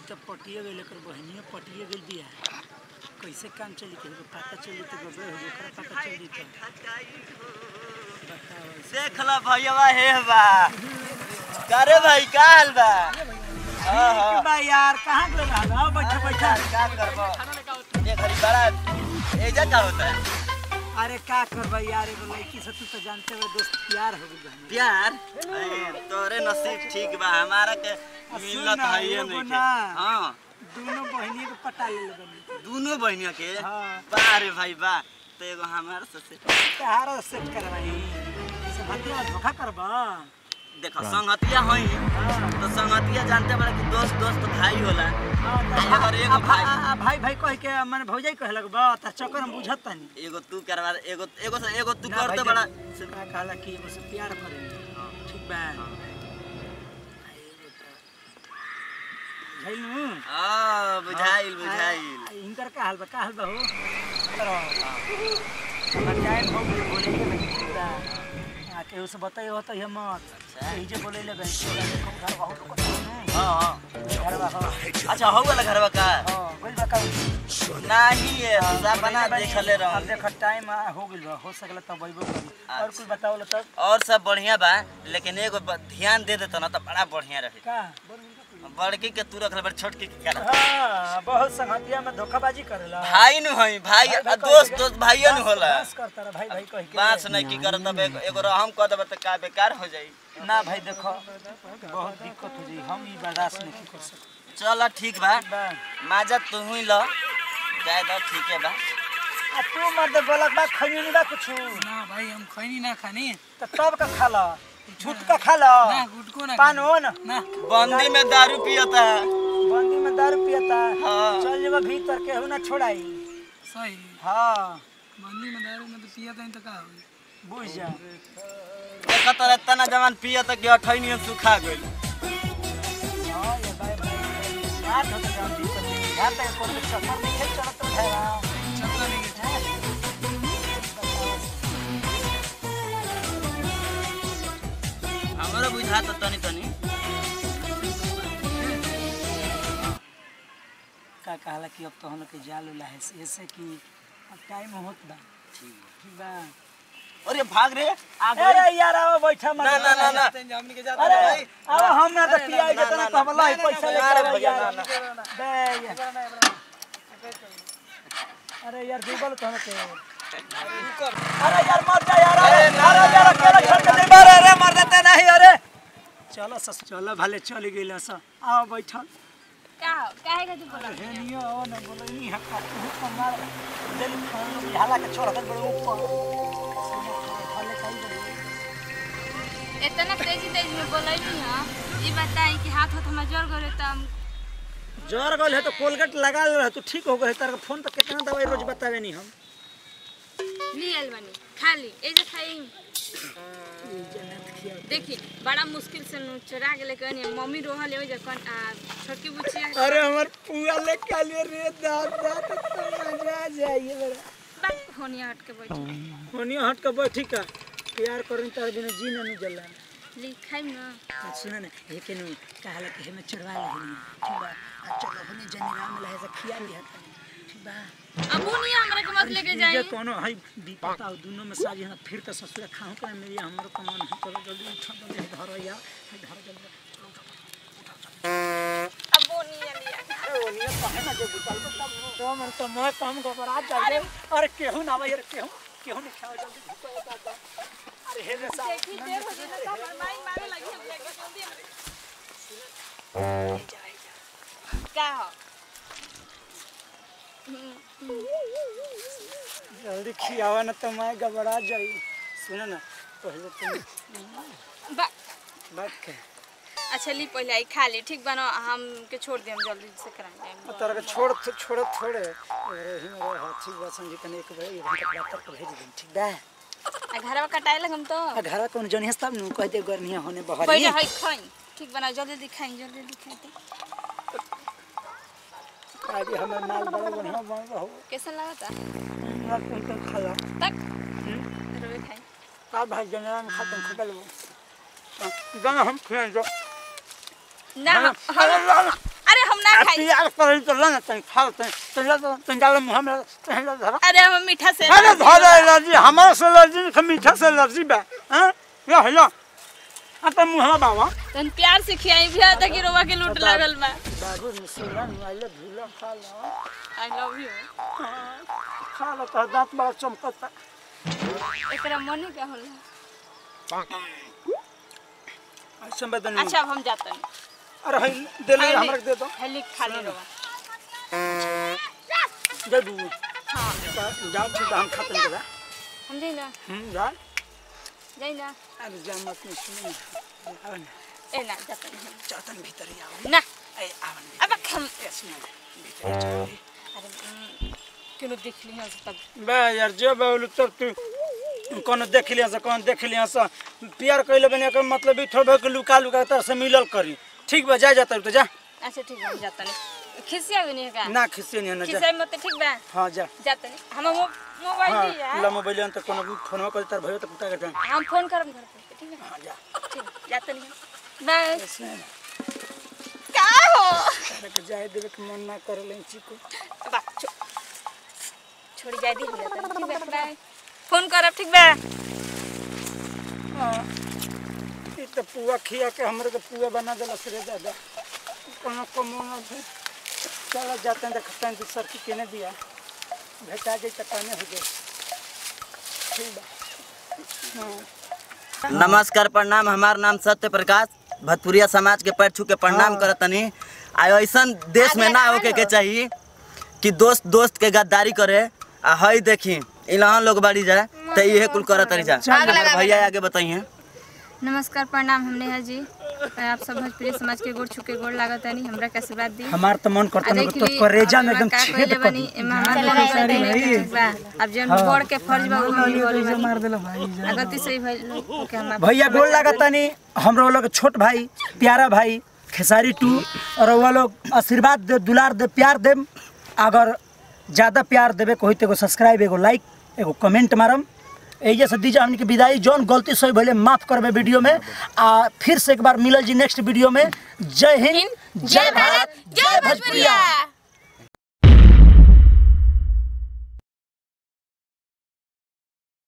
तो पटिए गई लेकर बहनियो पटिए गई बिया कैसे काम चली के पता चली तो गड़बड़ हो ओकरा पता चली तो बताओ ऐसे। देख ला भैया हे बा करे भाई का हाल बा हाँ ठीक हाँ बा यार कहाँ गए रहल आओ बैठा बैठा का करबो ये घड़ी बड़ा एजा का होता है अरे का करबा यार एगो लड़की से तू तो जानते हो दोस्त प्यार हो गई प्यार अरे, तोरे नसीब ठीक बा हमारा के मिलत ना, है ये एगो नहीं के ना। हाँ दोनों बहनियों को पटा ले लगन दोनों बहनिया के हाँ। बा रे भाई बा तो एगो हमार से तहारा सेट करवाई से हतिया धोखा करबा देखो संगतिया होई हाँ तो संगतिया जानते बड़ा कि दोस्त दोस्त भाई होला हाँ, तो आ, अगर एगो आ, भाई- आ, आ, भाई भाई कह के मैंने भौजाई कहे लगबा त चक्कर हम बुझत तनी एगो तू करवा दे, एगो एगो से एगो तू ना कर भाई तो बड़ा से का कहला कि एगो से प्यार करे हाँ, ठीक बा हाँ। झैलू आ, बुझाइल बुझाइल इनकर का हाल बा का हाल बा हो करो हमर टाइम हो गइल बोले के नहीं ठीक बा आ केहू से बताई हो तो हम अच्छा। यही जे बोले ले बैंक घर बहुत लोग कहते हाँ हाँ हैं घर बा हो अच्छा हो वाला घरवा का हां बोल बा का नहीं है सपना देखले अब रहूं देख टाइम हो गइल बा हो सकला तब अइबो करी और कुछ बताओ लो तब और सब बढ़िया बा लेकिन एगो ब- ध्यान दे देता ना तो बड़ा बढ़िया रहे का बड़की के तू रखले बड़ छोटकी के कर हाँ बहुत संगतिया में धोखाबाजी करेला भाई नु हई भाई भाई आ, कह दोस्त के- दोस्त भाइयो नु बस- होला बस करता रहा भाई भाई कह के बांस नहीं की करत अब एगो एगो रहम कह देबे त का बेकार हो जाई ना भाई देखो बहुत दिक्कत हो जाई हम ई बर्दाश्त नहीं कर सकते चल ठीक बा बा माजा तू ही ल जाए दो ठीक है बा आ तू मत बोलक बा खनी नहीं बा कुछ ना भाई हम खैनी ना खानी तो तब का खा ला झूठ का खा ला ना गुटको ना पान हो ना ना बंदी में दारू पियता है बंदी में दारू पियता हाँ। चल जेबा भीतर केहू ना छोड़ाई सही हाँ मंदी में दारू में तो पिया था तो का होई बुझ जा देखत रहे तना जवान पियता कि अठैनी सुखा गइल हाँ ये भाई भाई याद हो तो जान दिक्कत नहीं याद तक कोई चक्कर नहीं खेल चलत तो है चक्कर नहीं के हमरो बुझाता तनी तनी का कहला कि अब तो हम लोग के जाल उला है ऐसे कि अब टाइम होत बा ठीक ठीक बा अरे भाग रे आ अरे गइल यार आओ बैठा मत ना ना ना ना हमनी के जाते अरे भाई, आओ हम ना तो ना, पिया ना, के ना, तना कहला ना, पैसा ना, ले अरे के भैया, यार ना, बे यार। अरे यार डूबल तो के अरे यार मर जा यार अरे अरे यार अकेला छोड़ के नहीं मर अरे मर देते नहीं अरे चलो सस चलो भले चल गइल स आओ बैठल का हो काहे का तू बोला हे नियो आओ ना बोलो ई हक्का तू कमाल दिल खान हाला के छोड़ दे बड़े ऊपर भले कहीं बड़े इतना तेजी तेजी में बोलैली हां ई बताई कि हाथ हाथ में जोर गरे त हम ज्वर गल है तो कोलगेट लगा ले तो ठीक हो गए तार फोन पर कितना दवाई रोज बतावे नहीं हम लियल बनी खाली ए जे खाई देखी बड़ा मुश्किल से नु चुरा के लेके आनी मम्मी रोहल ओइ जे कन आ छोटकी बुचिया अरे हमार पुआ ले काले रे दादा तो मजा आ जाइए बड़ा बात होनिया हट के बैठ होनियो हट के बैठी का प्यार करन तार बिना जी न जला ली खाई ना सुन न हे के नु कहला के हमें चढ़वा ले ठीक बा आ चलो हने जनी राम लहे से खिया दिया ठीक बा अब नहीं हमरा के मत लेके जाई ये कोनो हई विपत आ दोनों में साजी हम फिर तो ससुर खाऊं के मेरी हमरो को मन है चलो जल्दी उठा दे घर या घर जल्दी अब वो नहीं लिया अरे ओनिया कहे ना जो बुतल को तब तो मन तो मैं काम को बरात जाए अरे केहू ना भाई अरे केहू केहू नहीं खाओ जल्दी भूख होता था अरे हे रे साहब देखी देर हो गई ना सब माई मारे लगी हम लेके जल्दी का हो जल्दी खियावा ना तो मैं घबरा जाई सुनो ना पहले तुम बा बात के अच्छा ली पहले आई खा ली ठीक बनो हम के छोड़ दिए हम जल्दी से कराएंगे तारा के छोड़ छोड़ थोड़े अरे ही मेरे हाथी बा संजी कने एक भाई एक घंटा बाद तक भेज दे ठीक बा आ घरवा कटाए लगम तो आ घर कौन जनी हस्ता नु कह दे गर्निया होने बहरी पहले है खाई ठीक बना जल्दी दिखाई जल्दी दिखाई दे आज हमर माल बड़ा बढ़िया बन रहो कैसा लगा था ना कोई तो खाला तक रोवे खाई का भाई जनरा में खत्म खटल वो गाना हम खेल जो ना हम, हम अरे हम ना खाई प्यार कर तो ला ना तनी खा तनी तनी ला तनी डाल मुंह में तनी ला धरा अरे हम मीठा से अरे धरा एलर्जी हमारा से एलर्जी नहीं मीठा से एलर्जी बा हां या हेलो आ त मुंह में बावा तन प्यार से खियाई भी आता कि रोवा के लूट लागल बा बाबू मुसलमान वाले भूला खा लो आई लव यू खा लो तो दांत बड़ा चमकता एकरा मने का होला अच्छा बदन अच्छा अब हम जाते हैं अरे है दे ले हमरा के दे दो हेली खाली रोवा दे दू हाँ जाओ तो हम खत्म करा हम जाई ना हम जा जाई ना अरे जा मत नहीं सुनो आओ ना ए ना जाते हैं हम। चातन भीतर ही आओ ना ए आवन अब हम इसमें भीतर ही चलो अरे हम्म, क्यों देख ली हम तब बे यार जो बोल तब तू कौन देख लिया से कौन देख लिया से प्यार कइले बने के मतलब ई थोड़ के लुका लुका तर से मिलल करी ठीक बा जा जाता तो जा अच्छा ठीक है हम जाते नहीं खिसिया भी नहीं का ना खिसे नहीं ना जा खिसिया मत ठीक बा हां जा जाते नहीं हम मो- मोबाइल हां दिया ला मोबाइल अंत कोनो फोन कर तार भयो तो कुटा के टाइम हम फोन करम घर पे ठीक है हां जा ठीक है, जाते नहीं बाय इसमें का हो तारे के जाए देवे के मन ना कर ले चिको बा छो- छोड़ी जाए दी हो जाता ठीक बा बाय फोन करब ठीक बा हां ई तो पुआ खिया के हमरे के पुआ बना देला सरे दादा कोनो कमोना से चला जाते हैं देखते हैं सर की केने दिया भेटा जाए चटाने हो गए ठीक बा हाँ नमस्कार प्रणाम हमार नाम सत्य प्रकाश भतपुरिया समाज के पैर छू के प्रणाम करत तनी आ ऐसन देश में ना होके के चाहिए कि दोस्त दोस्त के गद्दारी करे आ हई देखी इलहान लोग बाड़ी जाए तो इहे कुल करत तरी जा हमर भैया आगे बताइए नमस्कार प्रणाम हम नेहा जी आप सब भोजपुरी समाज के गोड़ छुके गोड़ लागत नहीं हमरा के आशीर्वाद दी हमार तो मन करता आ है देख तो ली, करेजा अब में एकदम का छेद कइले कर बानी, दी एमा हमार सारी नहीं ठीक बा। अब जौन बड़ के फर्ज बा उ हम निभावे बानी। मार देला भाई जा आ गलती से भइल ओके हम भैया गोल लागता नहीं हमरो लोग छोट भाई प्यारा भाई खेसारी टू और वो लोग आशीर्वाद दे दुलार दे प्यार दे अगर ज़्यादा प्यार देवे को होई तो एगो सब्सक्राइब एगो लाइक एगो कमेंट मारम एजे से दीजिए हमनी के विदाई जौन गलती सही भले माफ करबे वीडियो में आ फिर से एक बार मिलल जी नेक्स्ट वीडियो में जय हिंद जय भारत जय भोजपुरिया